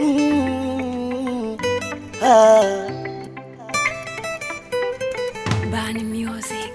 Mm, ah. Bani Music.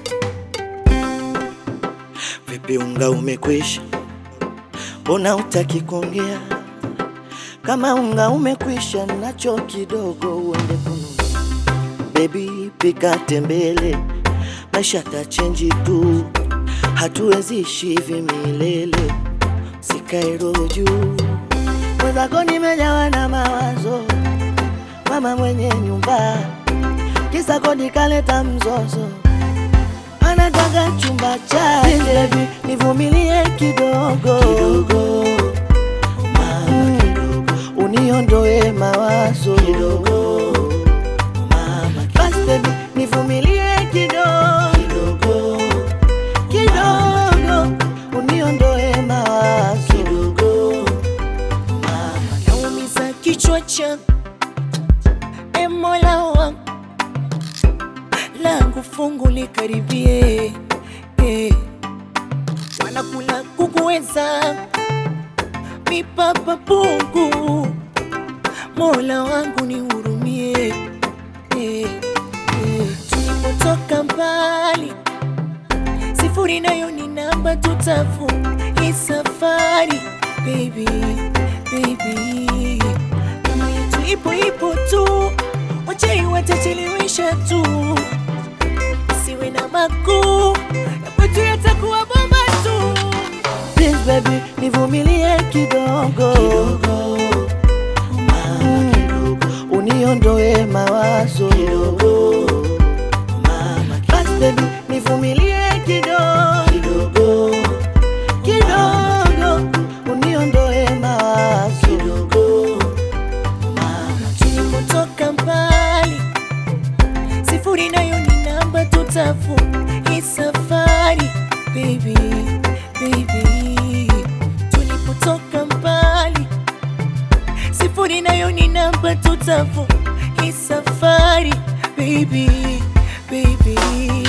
Vipi unga umekwisha? Mbona utaki kuongea? Kama unga umekwisha, nacho kidogo uende kununua. Baby, pika tembele, maisha tachenji tu, hatuwezi ishi hivi milele. Sikae roho juu, mwenzako nimejawa na mawazo, mama mwenye nyumba, kisa kodi kaleta mzozo anataka chumba chake, baby, nivumilie kidogo kidogo, mama kidogo, uniondoe mawazo kidogo, mama basi baby, nivumilie kidogo kidogo kidogo, uniondoe mawazo kidogo, mama naumiza kichwa changu, e Mola wangu, langu fungu likaribie, eh. wanakula kukuweza mipapa pungu, Mola wangu nihurumie, eh, eh. tulipotoka mbali sifuri nayo ni namba tutafu hii safari baby, baby. kama yetu ipo ipo tu wachai watachelewesha tu siwe na makuu na kwetu yatakuwa bomba tu Please baby, nivumilie kidogo kidogo, mama kidogo, uniondoe mawazo kidogo, mama basi baby, nivumilie kidogo kidogo kidogo, uniondoe mawazo kidogo, mama tulipotoka mbali sifuri nayo ni namba tutafu hii safari baby, baby. tulipotoka mbali sifuri nayo ni namba tutafu hii safari baby, baby.